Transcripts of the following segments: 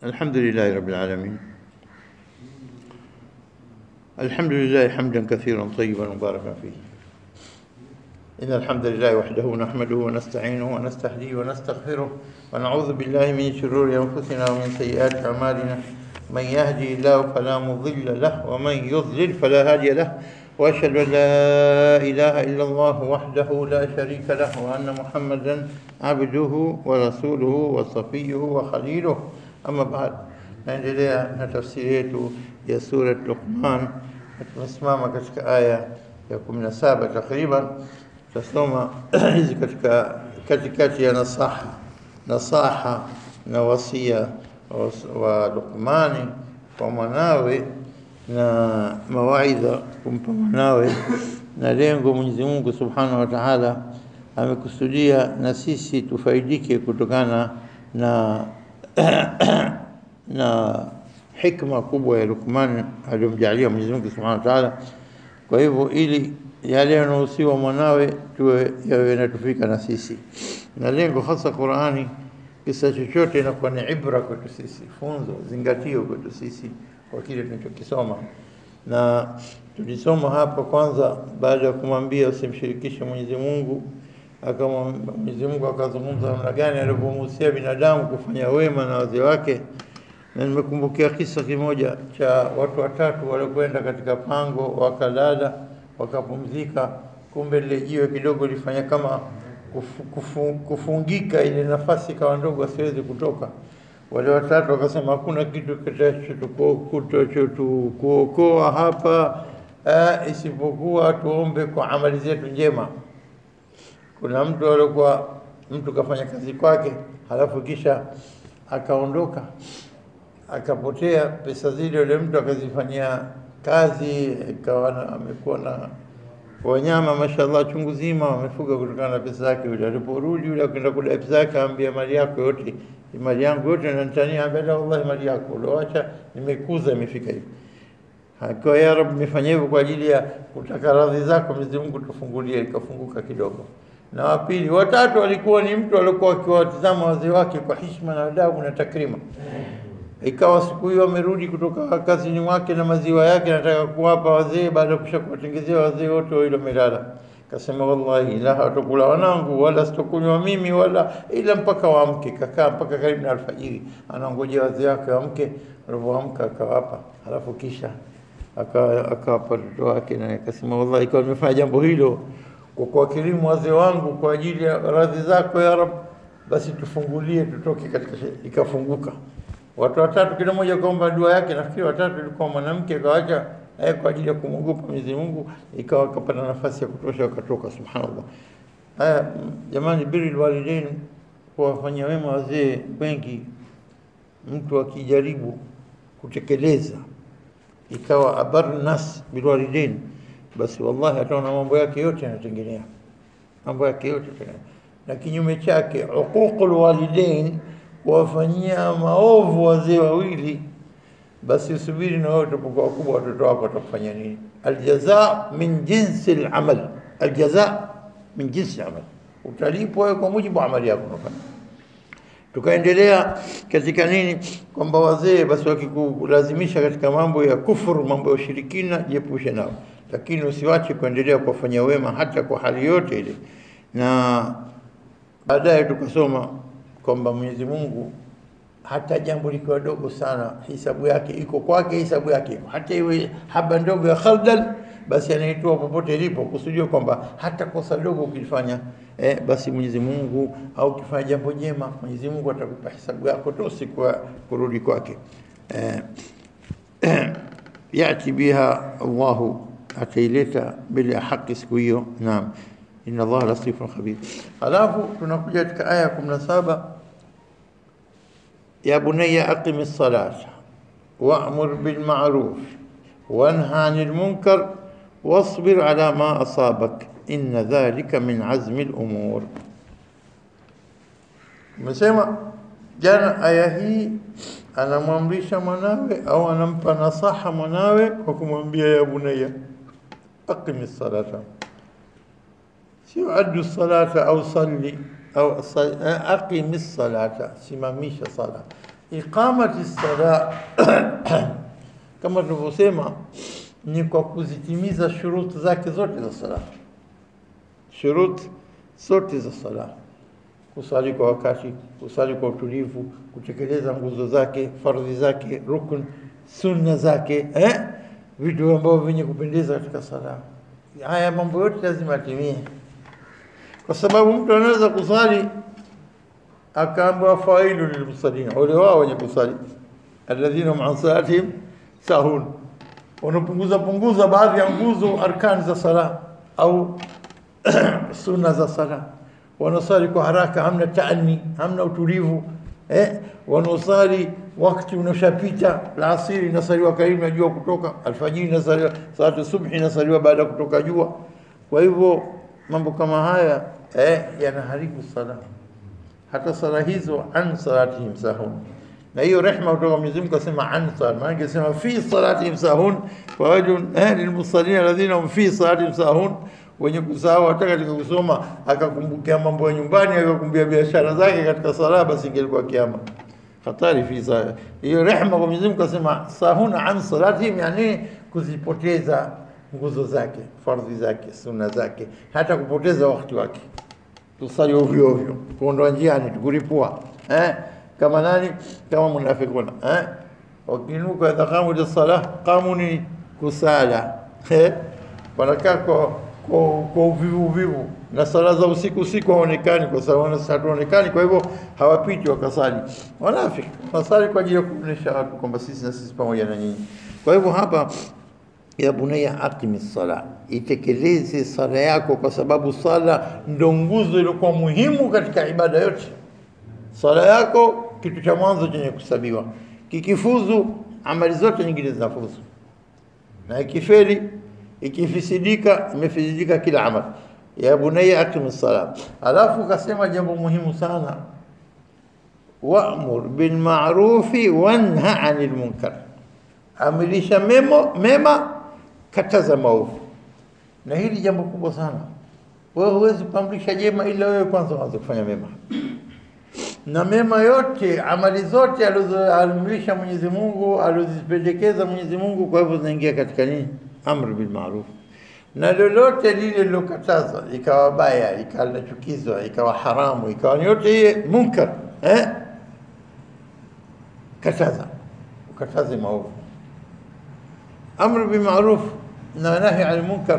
الحمد لله رب العالمين الحمد لله حمدا كثيرا طيبا مباركا فيه إن الحمد لله وحده نحمده ونستعينه ونستهديه ونستغفره ونعوذ بالله من شرور أنفسنا ومن سيئات أعمالنا من يهدي الله فلا مضل له ومن يضلل فلا هادي له وأشهد أن لا إله إلا الله وحده لا شريك له وأن محمدا عبده ورسوله وصفيه وخليله أما بعد naendelea na tafsiri yetu ya surat Luqman na tumesimama katika aya ya 17 takriban tutasoma hizi katika katikati ya nasaha nasaha na wasia wa Luqmani kwa mwanawe na mawaidha kumpa mwanawe na lengo Mwenyezi Mungu Subhanahu wa Ta'ala amekusudia na sisi tufaidike kutokana na na hikma kubwa ya Luqman aliyomjalia Mwenyezi Mungu Subhanahu wa Ta'ala. Kwa hivyo ili yale yanayohusiwa mwanawe tuwe yawe yanatufika na sisi, na lengo hasa Qur'ani, kisa chochote inakuwa ni ibra kwetu sisi, funzo, zingatio kwetu sisi kwa kile tunachokisoma. Na tulisoma hapa kwanza, baada ya kumwambia usimshirikishe Mwenyezi Mungu, akama Mwenyezi Mungu akazungumza namna gani alivyomhusia binadamu kufanya wema na wazee wake na nimekumbukia kisa kimoja cha watu watatu waliokwenda katika pango wakalala wakapumzika, kumbe lile jiwe kidogo lifanya kama kufu, kufu, kufungika, ile nafasi ikawa ndogo, asiwezi kutoka. Wale watatu wakasema hakuna kitu kitakachotukuokoa hapa eh, isipokuwa tuombe kwa amali zetu njema. Kuna mtu alikuwa mtu kafanya kazi kwake, halafu kisha akaondoka akapotea pesa zile, yule mtu akazifanyia kazi, ikawa amekuwa na wanyama mashallah chungu zima wamefuga kutokana na pesa zake. Yule aliporudi yule akaenda kudai pesa yake, ambia mali yako yote, mali yangu yote nanitania, ambia la, wallahi mali yako ulioacha nimekuza imefika hivi. Kwa ya Rabb, nimefanya hivyo kwa ajili ya kutaka radhi zako Mwenyezi Mungu, tufungulie. Ikafunguka kidogo. Na wa pili, watatu walikuwa ni mtu alikuwa akiwatazama wazee wake kwa heshima na adabu na takrima ikawa siku hiyo amerudi kutoka kazini mwake na maziwa yake, nataka kuwapa wazee, baada ya kusha kuwatengezea wazee wote wawili wamelala. Kasema wallahi, la hawatakula wanangu wala sitokunywa mimi wala ila mpaka waamke. Kakaa mpaka karibu na alfajiri, anangojea wazee wake waamke. Walivyoamka akawapa, halafu kisha akawapa watoto wake, na akasema wallahi, ikiwa nimefanya jambo hilo kwa kuwakirimu wazee wangu kwa ajili ya radhi zako ya Rab, basi tufungulie tutoke katika. Ikafunguka watu watatu, kila mmoja kaomba dua yake. Nafikiri watatu ilikuwa mwanamke kawacha eh, kwa ajili ya kumwogopa Mwenyezi Mungu, ikawa kapata nafasi ya kutosha, wakatoka. Subhanallah. Haya jamani, birrul walidain, kuwafanyia wema wazee wengi, mtu akijaribu kutekeleza ikawa abar nas bil walidain, basi wallahi ataona mambo yake yote yanatengenea, mambo yake yote na kinyume chake uququl walidain kuwafanyia maovu wazee wawili, basi usubiri na wewe utapokuwa wakubwa, watoto wako watakufanya nini? Aljaza min jinsi al-amal, aljaza min jinsi al-amal, utalipwa wewe kwa mujibu wa amali yako unafanya. Tukaendelea katika nini, kwamba wazee basi wakikulazimisha katika mambo ya kufuru, mambo ya ushirikina, jiepushe nao, lakini usiwache kuendelea kuwafanyia wema hata kwa hali yote ile. Na baadaye tukasoma kwamba Mwenyezi Mungu hata jambo likiwa dogo sana, hisabu yake iko kwake, hisabu yake iko hata iwe haba ndogo ya khardal, basi anaitoa popote ilipo, kusudia kwamba hata kosa dogo ukilifanya eh, basi Mwenyezi Mungu au ukifanya jambo jema, Mwenyezi Mungu atakupa hisabu yako tu siku ya kurudi kwake. Eh, yati biha Allahu, ataileta bila haki siku hiyo. Naam, inna Allah latifun khabir. Alafu tunakuja katika aya ya 17 ya bunayya aqimi ssalata wa'mur bil ma'ruf wanha 'anil munkar wasbir 'ala ma asabak inna dhalika min 'azmi al umur. Umesema jana aya hii anamwamrisha mwanawe au anampa nasaha mwanawe kwa kumwambia ya bunayya aqimi ssalata sio addu salata au salli au aqimi salata, simamisha sala. iqamati sala kama tulivyosema ni kwa kuzitimiza shuruti zake zote za sala, shuruti zote za sala, kusali kwa wakati, kusali kwa utulivu, kutekeleza nguzo zake, fardhi zake, rukun, sunna zake, eh? vitu ambavyo vyenye kupendeza katika sala. Haya mambo yote lazima atimie, kwa sababu mtu anaweza kusali akaambiwa failu lilmusallina, wale wao wenye kusali, alladhina hum an salatihim sahun, wanapunguza punguza baadhi ya nguzo arkani za sala au sunna za sala, wanasali kwa haraka, hamna taani, hamna utulivu eh, wanaosali wakati unaoshapita. Alasiri inasaliwa karibu na jua kutoka, alfajiri inasaliwa, salatu subhi inasaliwa baada ya kutoka jua. Kwa hivyo mambo kama haya eh, yanaharibu sala hata sala hizo an salatihim sahun, na hiyo rehma kutoka Mwenyezi Mungu kasema an sala, maana kasema fi salatihim sahun, fa wajun eh, lilmusallina alladhina hum fi salatihim sahun, wenye kusahau hata katika kusoma akakumbukia mambo ya nyumbani akakumbia biashara zake katika sala, basi ingelikuwa kiama hatari fi sala. Hiyo rehma kwa Mwenyezi Mungu kasema sahun an salatihim, yani kuzipoteza nguzo zake, fardhi zake, sunna zake, hata kupoteza wakati wake tusali ovyo ovyo, kuondoa njiani, tukuripua eh? kama nani? Kama munafikuna eh? wakinuka idha qamu ila salah, qamu ni kusala eh? wanakaa kwa kwa kwa uvivu uvivu, na sala za usiku usiku haonekani, kwa sababu hatuonekani, kwa hivyo hawapiti wakasali. Wanafiki wanasali kwa ajili ya kuonyesha watu kwamba sisi na sisi pamoja na nyinyi. Kwa hivyo hapa ya bunayya aqimi sala, itekeleze sala yako, kwa sababu sala ndo nguzo iliyokuwa muhimu katika ibada yote. Sala yako kitu cha mwanzo chenye kusabiwa, kikifuzu amali zote nyingine zinafuzu, na ikifeli, ikifisidika, imefisidika kila amali. Ya bunayya aqimi sala. Alafu kasema jambo muhimu sana, wa'mur bil ma'rufi wanha 'anil munkar, amirisha memo mema kataza maovu. Na hili jambo kubwa sana. Wewe huwezi kuamrisha jema ila wewe kwanza uanze kufanya mema, na mema yote, amali zote alizoamrisha Mwenyezi Mungu, alizozipendekeza Mwenyezi Mungu, kwa hivyo zinaingia katika nini? Amri bil ma'ruf. Na lolote lile lilokatazwa ikawa baya, ikawa linachukizwa, ikawa haramu, ikawa ni yote hiye munkar, eh? Kataza, ukataze maovu. Amri bil ma'ruf na nahi anil munkar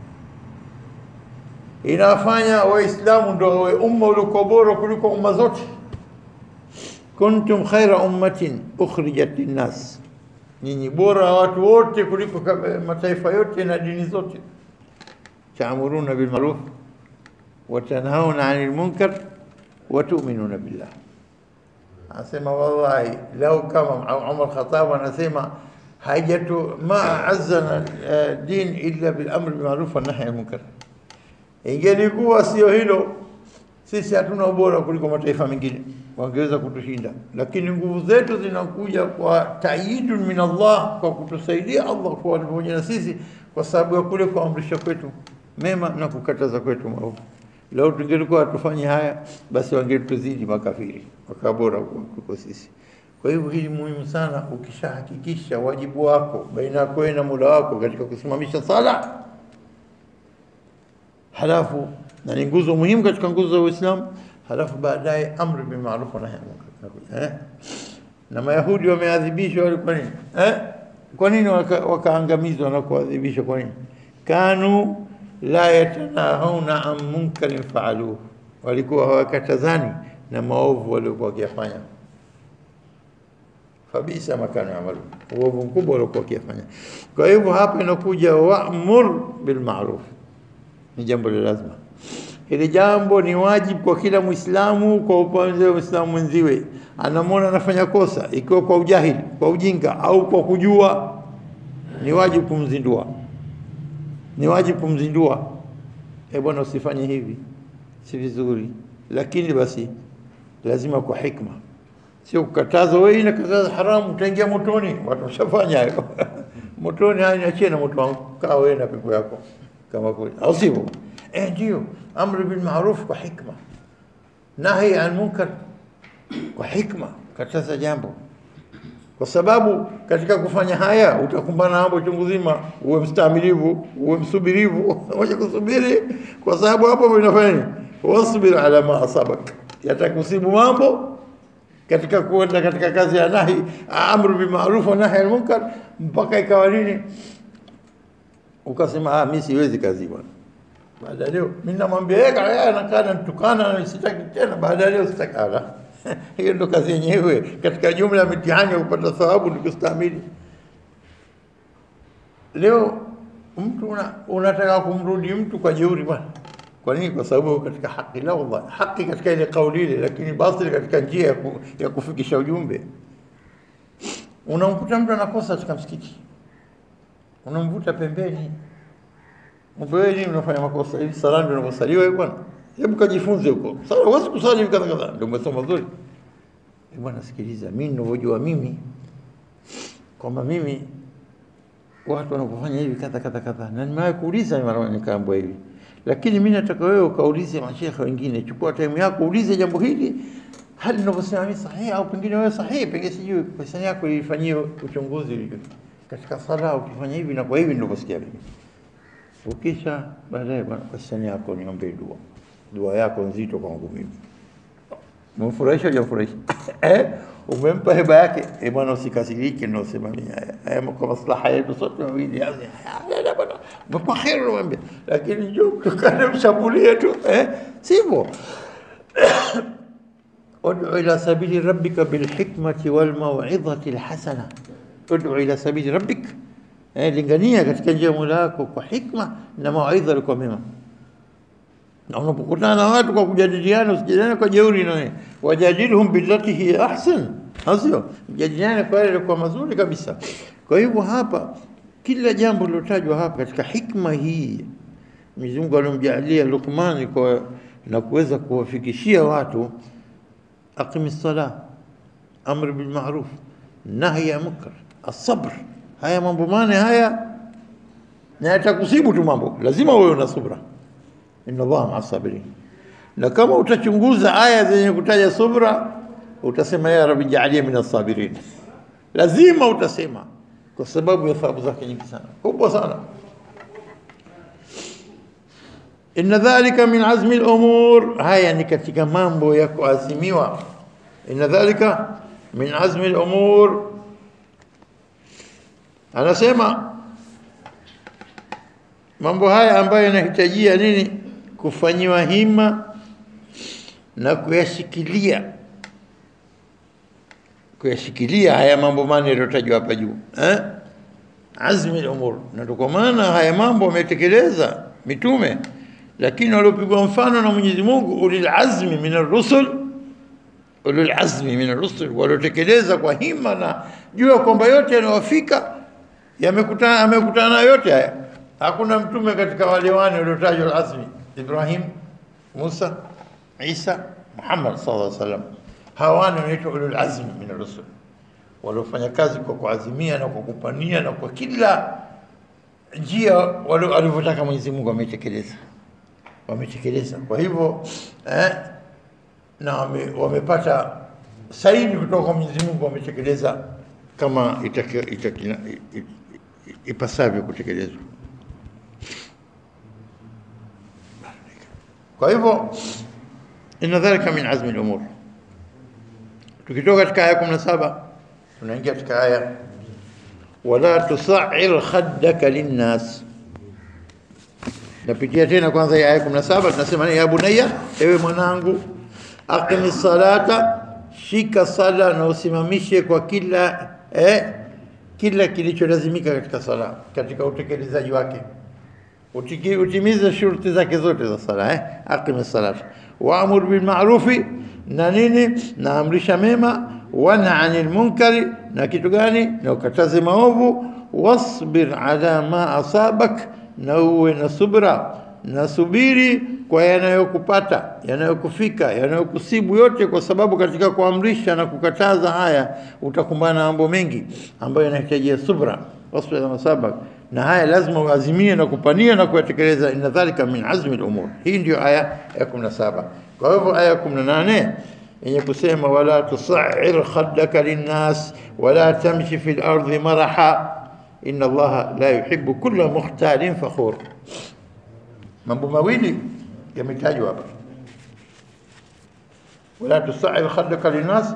inafanya Waislamu ndo wawe umma uliokuwa bora kuliko umma zote. kuntum khaira ummatin ukhrijat linnas, nyinyi bora watu wote kuliko mataifa yote na dini zote. taamuruna bil ma'ruf wa tanhauna anil munkar wa tu'minuna billah. Anasema wallahi, lau kama Umar Khattab anasema hajatu ma azzana din illa bil amri bil ma'ruf wan nahy anil munkar. Ingelikuwa sio hilo, sisi hatuna ubora kuliko mataifa mengine, wangeweza kutushinda, lakini nguvu zetu zinakuja kwa taidun min Allah, kwa kutusaidia Allah kwa pamoja na sisi, kwa sababu ya kule kuamrisha kwetu mema na kukataza kwetu maovu. Lau tungelikuwa hatufanyi haya, basi wangetuzidi makafiri, wakawa bora kuliko sisi. Kwa hivyo hili muhimu sana, ukishahakikisha wajibu wako baina yako wewe na Mola wako katika kusimamisha sala, halafu na ni nguzo muhimu katika nguzo za Uislamu, halafu baadaye amri bil ma'ruf wa nahy anil munkar. Eh? Na Mayahudi wameadhibishwa walikuwa nini? Eh? Kwa nini wakaangamizwa waka na kuadhibishwa kwa nini? Kanu la yatanahuna an munkarin faaluhu, walikuwa hawakatazani na maovu waliokuwa wakiyafanya fabisa makanu yamalu, uovu mkubwa waliokuwa wakiyafanya. Kwa hivyo hapa inakuja wa'mur bil ma'ruf, ni jambo la lazima. Hili jambo ni wajibu kwa kila Muislamu, kwa upande wa Muislamu mwenziwe, anamwona anafanya kosa, ikiwa kwa ujahili, kwa ujinga au kwa kujua, ni wajibu kumzindua, ni wajibu kumzindua, e bwana, usifanye hivi, si vizuri. Lakini basi lazima kwa hikma sio kukataza wewe, inakataza haramu, utaingia motoni. Watu washafanya hayo motoni. Haya, niachie na moto wangu, kaa wewe na pepo yako, kama kweli, au sivyo? Eh, ndio amri bil ma'ruf kwa hikma, nahi an munkar kwa hikma, kataza jambo, kwa sababu katika kufanya haya utakumbana na mambo chungu zima. Uwe mstamilivu, uwe msubirivu, moja kusubiri, kwa sababu hapo inafanya nini? Wasbir ala ma asabak, yatakusibu mambo katika kuenda katika kazi ya nahi amru bil ma'ruf wa nahi al munkar, mpaka ikawa nini, ukasema ah, mimi siwezi kazi bwana. Baada ya leo mimi namwambia yeye kaya anakaa anatukana na sitaki tena, baada ya leo sitaki. Ala, hiyo ndo kazi yenyewe katika jumla ya mitihani ya kupata thawabu ni kustahimili. Leo mtu una, unataka kumrudi mtu kwa jeuri bwana. Kwa nini? Kwa sababu katika haki la wallahi, haki katika ile kauli ile, lakini batili katika njia ya, ku, ya kufikisha ujumbe. Unamkuta mtu anakosa katika msikiti, unamvuta pembeni, mbweni, unafanya makosa hivi, sala ndio unavyosaliwa hiyo bwana. Hebu kajifunze huko. Sasa huwezi kusali hivi kadha kadha, ndio umesoma vizuri. Eh bwana, sikiliza, mimi ninavyojua mimi kwamba mimi watu wanapofanya hivi kadha kadha kadha, na nimewahi kuuliza mara nikaambiwa hivi lakini mimi nataka wewe ukaulize mashekhe wengine, chukua time yako uulize jambo hili, hali ninavyosema mimi sahihi au pengine wewe sahihi, pengine sijui pesa yako ilifanyia uchunguzi katika sala, ukifanya hivi na kwa hivi ninavyosikia mimi. Ukisha baadaye, bwana, pesa yako niombe dua, dua yako nzito kwangu mimi. Umemfurahisha hujamfurahisha? eh, umempa heba yake. Eh bwana, usikasirike, ndio sema mimi haya haya kwa maslaha yetu sote wawili. Haya bwana, kwa kheri unamwambia, lakini njoo tukane mshambulie tu eh, sivyo? ud'u ila sabili rabbika bilhikmati walmaw'idhati alhasana, ud'u ila sabili rabbik, eh, lingania katika njia ya Mola wako kwa hikma na mawaidha yalikuwa mema na unapokutana na watu kwa kujadiliana, usijadiliane kwa jeuri na wewe, wajadilhum billati hiya ahsan, sio mjadiliane kwa yale yalikuwa mazuri kabisa. Kwa hivyo hapa kila jambo lilotajwa hapa katika hikma hii Mwenyezi Mungu alomjalia Luqman kwa na kuweza kuwafikishia watu, aqimi sala, amr bil ma'ruf, nahy ya munkar, asabr. Haya mambo mane haya na yatakusibu tu mambo, lazima uwe una subra inna Allaha maa sabirin. Na kama utachunguza aya zenye kutaja subra, utasema ya rabbi jaalia min asabirin, lazima utasema, kwa sababu ya thawabu zake nyingi sana, kubwa sana. Inna dhalika min azmi al-umur, haya ni katika mambo ya kuazimiwa. Inna dhalika min azmi al-umur, anasema mambo haya ambayo yanahitajia nini? Kufanyiwa hima na kuyashikilia, kuyashikilia haya mambo mane yaliyotajwa hapa juu eh? azmi al-umur. Na kwa maana haya mambo wametekeleza mitume, lakini waliopigwa mfano na Mwenyezi Mungu ulil azmi min ar-rusul, ulil azmi min ar-rusul, waliotekeleza kwa hima na jua kwamba yote yanayowafika yamekutana, amekutana yote haya Hakuna mtume katika wale wane waliotajwa al-azmi, Ibrahim, Musa, Isa, Muhammad sallallahu alaihi wasallam. Hawa wane wanaitwa ulul azmi min ar-rusul, waliofanya kazi kwa kuazimia na kwa kupania na kwa kila njia walivyotaka Mwenyezi Mungu wametekeleza, wametekeleza. Kwa hivyo eh, na wame, wamepata saini kutoka kwa Mwenyezi Mungu, wametekeleza kama itaki, itaki, ipasavyo kutekelezwa. Kwa hivyo inna dhalika min azmi al-umur. Tukitoka katika aya 17 tunaingia katika aya wala tusa'ir khaddaka linnas. Napitia tena kwanza ya aya 17 tunasema ya bunayya, ewe mwanangu, aqimi salata, shika sala na usimamishe kwa kila eh, kila kilicholazimika katika sala, katika utekelezaji wake Utiki, utimize shurti zake zote za sala eh? Aqimi salata waamur bil ma'rufi, na nini, na amrisha mema, wana anil munkari, na kitu gani, na ukataze maovu, wasbir ala ma asabak, na uwe na subra na subiri kwa yanayokupata yanayokufika yanayokusibu yote, kwa sababu katika kuamrisha na kukataza haya utakumbana na mambo mengi ambayo yanahitajia subra. Wasbir ala ma asabak na haya lazima uazimie na kupania na kuyatekeleza. Inna dhalika min azmi al-umur. Hii ndio aya ya 17. Kwa hivyo aya ya 18 yenye kusema wala tusair khaddaka linnas wala tamshi fi lardi maraha inna allaha la yuhibbu kulla mukhtalin fakhur. Mambo mawili yametajwa hapa, wala tusair khaddaka linnas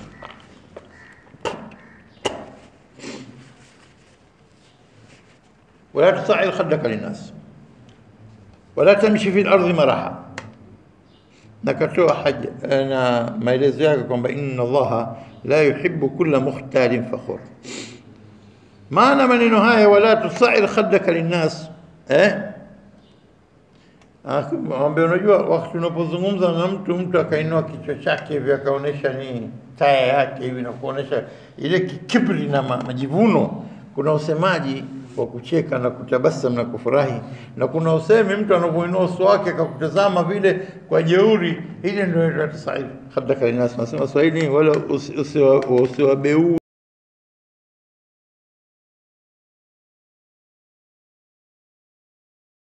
wala tusair khaddaka linnas wala tamshi fi lardi maraha na katoa haja na maelezo yake kwamba inna allaha la yuhibbu kulla mukhtalin fakhur. Maana maneno haya wala tusair khaddaka linnas eh, ambe, unajua wakati unapozungumza na mtu, mtu akainua kichwa chake hivi akaonesha ni taya yake hivi na kuonesha ile kibri na majivuno, kuna usemaji wa kucheka na kutabasam na kufurahi, na kuna usemi mtu anapoinua uso wake akakutazama vile kwa jeuri, ile ndio tusair khaddaka linnas. Nasema Swahili wala usiwabeu